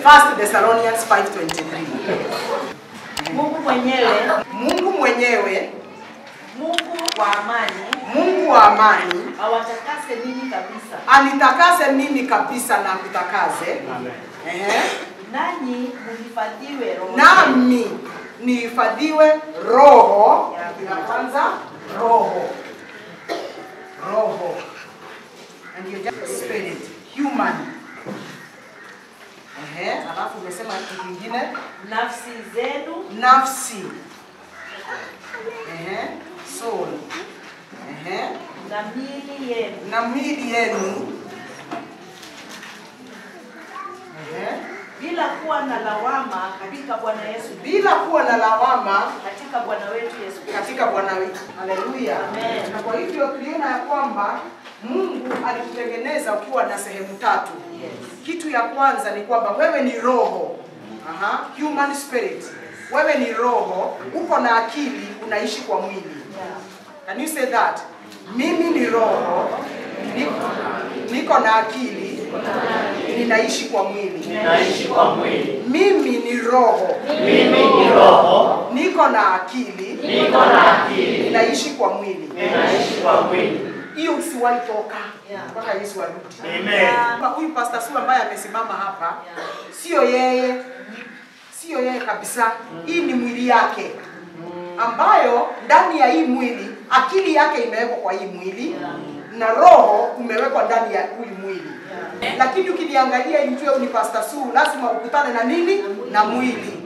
1 Thessalonians 5:23. Mungu mwenyewe, Mungu mwenyewe, Mungu wa amani, Mungu wa amani, awatakase ninyi kabisa, anitakase mimi kabisa na kutakaze. Ehe. nanyi muhifadhiwe roho Nami nihifadhiwe roho ya kwanza, roho roho, and you just spirit human. Ehe, alafu umesema kitu kingine nafsi zenu nafsi. Ehe, soul. Ehe, na miili yenu na miili yenu. Ehe, bila kuwa na lawama katika Bwana Yesu, bila kuwa na lawama katika Bwana wetu Yesu Kristo. katika Bwana wetu. Haleluya. Amen. Na kwa hivyo tuliona ya kwamba Mungu alikutengeneza ukiwa na sehemu tatu. Yes. Kitu ya kwanza ni kwamba wewe ni roho. Aha, human spirit. Wewe ni roho, uko na akili, unaishi kwa mwili. Yeah. Can you say that? Mimi ni roho, niko, niko na akili, ninaishi kwa mwili. Ninaishi kwa mwili. Mimi ni roho, Mimi ni roho, niko na akili, niko na akili, ninaishi kwa mwili. ninaishi kwa mwili. Hiyo usiwahi toka Yeah. mpaka Yesu arudi. Amen. Kama Huyu Pastor Su ambaye amesimama hapa, sio yeye, sio yeye kabisa. Hii ni mwili yake ambayo ndani ya hii mwili akili yake imewekwa kwa hii mwili na roho umewekwa ndani ya huyu mwili. Lakini ukiniangalia ili ujue ni Pastor Su, lazima ukutane na nini? Na mwili.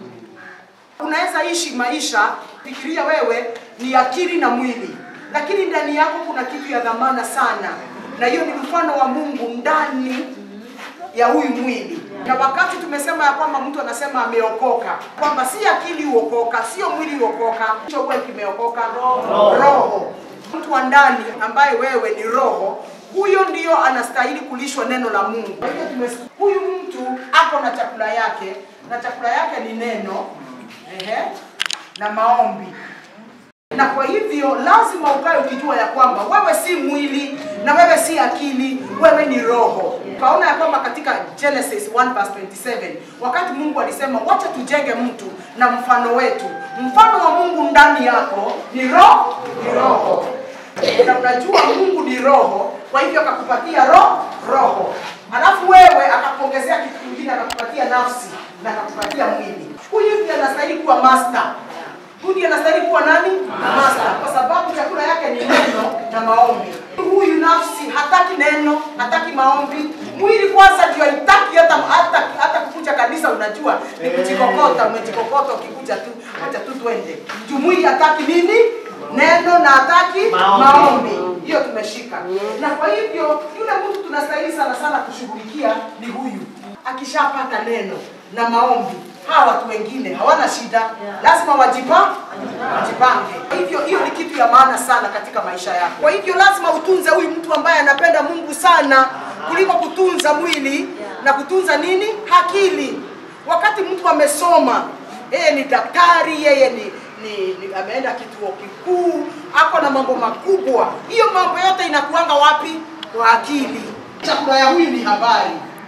Unaweza ishi maisha fikiria wewe ni akili na mwili, lakini ndani yako kuna kitu ya dhamana sana, na hiyo ni mfano wa Mungu ndani ya huyu mwili. Na wakati tumesema ya kwamba mtu anasema ameokoka, kwamba si akili huokoka, sio mwili huokoka, hicho huwa kimeokoka roho. roho. Mtu wa ndani ambaye wewe ni roho, huyo ndio anastahili kulishwa neno la Mungu. Kwa hivyo tumes- huyu mtu ako na chakula yake, na chakula yake ni neno ehe, na maombi na kwa hivyo lazima ukae ukijua ya kwamba wewe si mwili na wewe si akili, wewe ni roho. Ukaona ya kwamba katika Genesis 1 verse 27 wakati Mungu alisema wacha tujenge mtu na mfano wetu, mfano wa Mungu ndani yako ni roho, ni roho na unajua Mungu ni roho, kwa hivyo akakupatia roho roho, alafu wewe akakuongezea kitu kingine, akakupatia nafsi na akakupatia mwili. Huyu ndiye anastahili kuwa master Huyu ndiye anastahili kuwa nani? Master, kwa sababu chakula yake ni neno na maombi. Huyu nafsi hataki neno, hataki maombi. Mwili kwanza ndio haitaki hata hata hata kukuja kanisa, unajua ni kujikokota, umejikokota ukikuja tu, acha tu twende. Juu mwili hataki nini? Neno na hataki Maombi. maombi. Hiyo tumeshika. Na kwa hivyo yule mtu tunastahili sana sana kushughulikia ni huyu. Akishapata neno na maombi, hawa watu wengine hawana shida, lazima wajipa wajipange. Kwa hivyo hiyo ni kitu ya maana sana katika maisha yako. Kwa hivyo lazima utunze huyu mtu ambaye anapenda Mungu sana kuliko kutunza mwili na kutunza nini? Akili. Wakati mtu amesoma, yeye ni daktari, yeye ni ni, ni ameenda kituo kikuu, ako na mambo makubwa. Hiyo mambo yote inakuanga wapi? Kwa akili. Chakula ya huyu ni habari.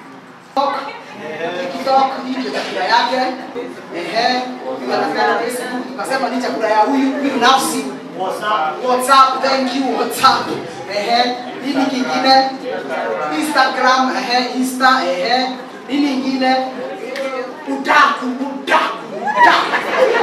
TikTok hii ndio chakula yake. Ehe, huyu anakaa Facebook, tukasema ni chakula ya huyu, huyu nafsi. WhatsApp. WhatsApp, thank you WhatsApp. Ehe, nini kingine? Instagram, ehe, Insta, ehe. Nini ingine? Udaku, udaku, udaku.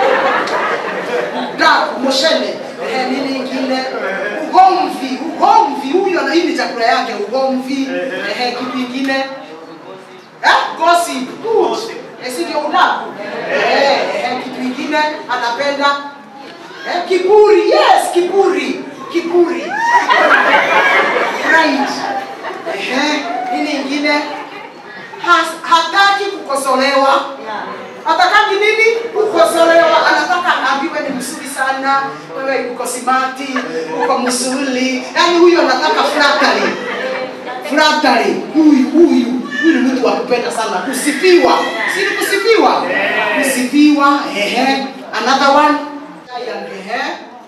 Udaku, moshene. Ehe, nini ingine? Ugomvi, ugomvi. Huyu ana hii ni chakula yake, ugomvi. Ehe, kitu ingine? Eh? Gossip. Good. Eh, si ndio udaku? Eh, eh, kitu ingine anapenda Eh, kiburi, yes, kiburi, kiburi. Right. Ehe, nini ingine? Has, hataki kukosolewa. Hataki nini? Kukosolewa. Anataka aambiwe ni mzuri sana, wewe uko simati, uko mzuri. Yaani huyu anataka flattery. Flattery. Huyu huyu huyu ni mtu wa kupenda sana kusifiwa. Si ni kusifiwa? Kusifiwa. Ehe. Another one. Ehe.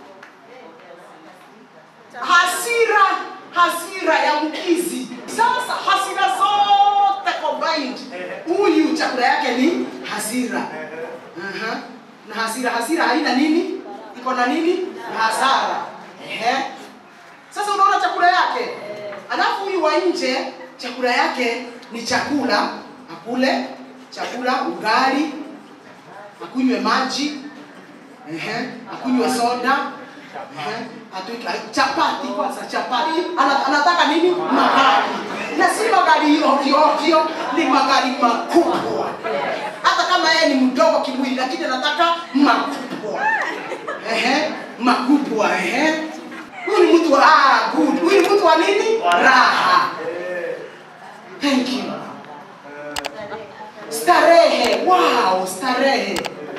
Hasira, hasira ya mkizi. Sasa hasira zote combined. Huyu chakula yake ni hasira. Aha. Na hasira hasira haina nini? Iko na nini? Na hasara. Ehe. Sasa unaona chakula yake. Alafu huyu wa nje chakula yake ni chakula, akule chakula, ugali, akunywe maji, ehe, akunywe soda, ehe, atuike chapati kwanza, chapati. Ana, anataka nini? Magari. Na si magari ovyo ovyo, ni magari makubwa. Hata kama yeye ni mdogo kimwili, lakini anataka makubwa. Ehe, makubwa, ehe. Huyu ni mtu wa ah, good. Huyu ni mtu wa nini? Raha. Thank you. Starehe. Wow, starehe.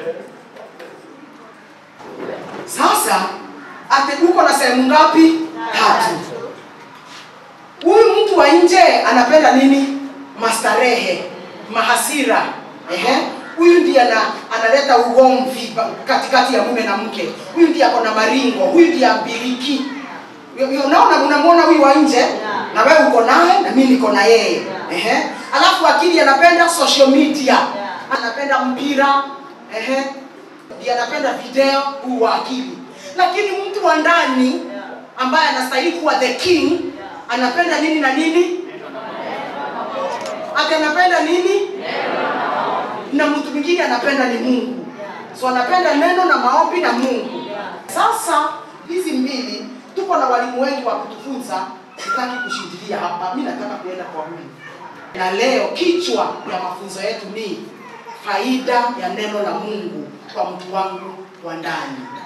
Sasa ate uko na sehemu ngapi? Tatu. Huyu mtu wa nje anapenda nini? Mastarehe, mahasira. Ehe. Huyu ndiye ana, analeta ugomvi ba- katikati ya mume na mke. Huyu ndiye ako na maringo, huyu ndiye abiliki. Yo- yo- Unaona, unamwona huyu wa nje na wewe uko naye na mimi niko na yeye. Ehe. Alafu akili anapenda social media. Anapenda mpira. Ehe. Ndiye anapenda video huu wa akili. Lakini mtu wa ndani ambaye anastahili kuwa the king anapenda nini na nini? Ati anapenda nini? Na mtu mwingine anapenda ni Mungu. So anapenda neno na maombi na Mungu. Sasa hizi mbili tuko na walimu wengi wa kutufunza, sitaki kushindilia hapa, mimi nataka kuenda kwa huyu. Na leo kichwa ya mafunzo yetu ni faida ya neno la Mungu kwa mtu wangu wa ndani.